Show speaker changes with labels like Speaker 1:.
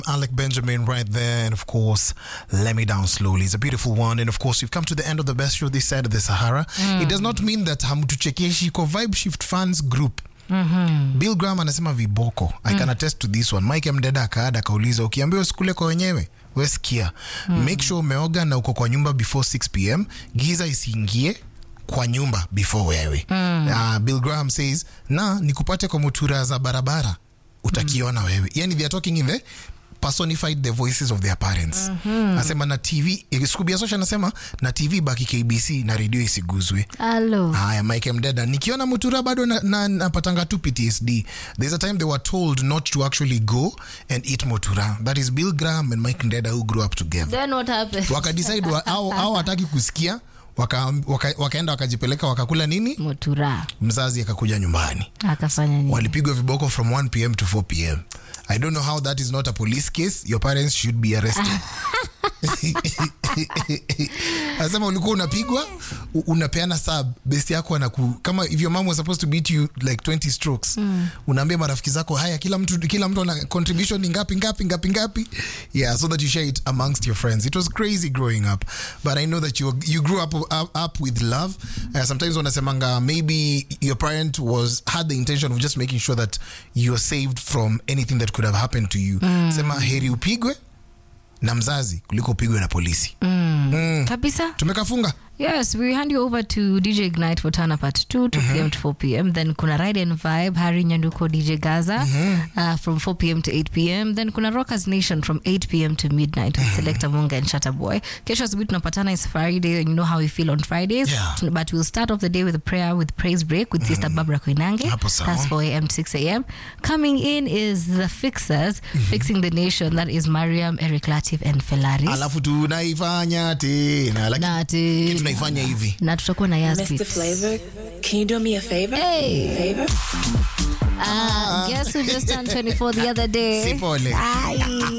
Speaker 1: Alec Benjamin right there, and of course, Let Me Down Slowly. It's a beautiful one, and of course, we've come to the end of the best show this side of the Sahara. It does not mean that hamtuchekeshi iko Vibe Shift Fans Group. Bill Graham anasema viboko. I can attest to this one. Mike Mdeda akaada akauliza, ukiambiwa usikule kwa wenyewe wesikia, make sure umeoga na uko kwa nyumba before 6 pm, giza isiingie kwa nyumba before wewe. Uh, Bill Graham says na nikupate kwa mutura za barabara utakiona wewe. Yani they are talking in the personified the voices of their parents. Anasema na TV Scooby Asosha anasema na TV baki KBC na redio isiguzwe.
Speaker 2: Halo.
Speaker 1: Haya, Mike Mdeda, nikiona mutura bado napatanga na, napatanga tu PTSD. There's a time they were told not to actually go and eat mutura. That is Bill Graham and Mike Mdeda who grew up together.
Speaker 2: Then what happened?
Speaker 1: Wakadecide wa, au, au hataki kusikia waka, waka, wakaenda wakajipeleka wakakula nini,
Speaker 2: Mutura.
Speaker 1: mzazi akakuja nyumbani
Speaker 2: Akafanya nini?
Speaker 1: walipigwa viboko from 1 pm to 4 pm. I don't know how that is not a police case. Your parents should be arrested. Anasema ulikuwa unapigwa u- unapeana sub best yako anaku kama if your mom was supposed to beat you like 20 strokes unaambia marafiki zako haya kila mtu kila mtu ana contribution ni ngapi ngapi ngapi ngapi yeah so that you share it amongst your friends it was crazy growing up but I know that you you grew up up, up with love uh, sometimes wanasemanga maybe your parent was had the intention of just making sure that you're saved from anything that could have happened to you sema heri upigwe na mzazi kuliko upigwe na polisi
Speaker 2: Kabisa.
Speaker 1: tumekafunga
Speaker 2: Yes, we hand you over to DJ Ignite for Tana Part 2, 2 p.m. to 4 p.m. Then kuna Ride and Vibe, Harry Nyanduko, DJ Gaza uh, from 4 p.m. to 8 p.m. Then kuna Rockers Nation from 8 p.m. to midnight with Selector Munga and Shatta Boy. Kesho asubuhi tunapatana is Friday and you know how we feel on Fridays.
Speaker 1: Yeah.
Speaker 2: Tun- But we'll start off the day with a prayer with praise break with Sister Barbara Koinange.
Speaker 1: Hapo sawa.
Speaker 2: That's 4 a.m. to 6 a.m. Coming in is the Fixers, Fixing the Nation. That is Mariam, Eric Latif and Felaris.
Speaker 1: alafu tunaifanya tena lakini
Speaker 2: Na ati-
Speaker 1: tunaifanya hivi
Speaker 2: na tutakuwa na Yaspi.
Speaker 3: Mr. Flavor, can you do me a favor?
Speaker 2: Hey.
Speaker 3: Favor?
Speaker 2: Uh, guess who just turned 24 the other day?
Speaker 1: si pole
Speaker 2: Ay.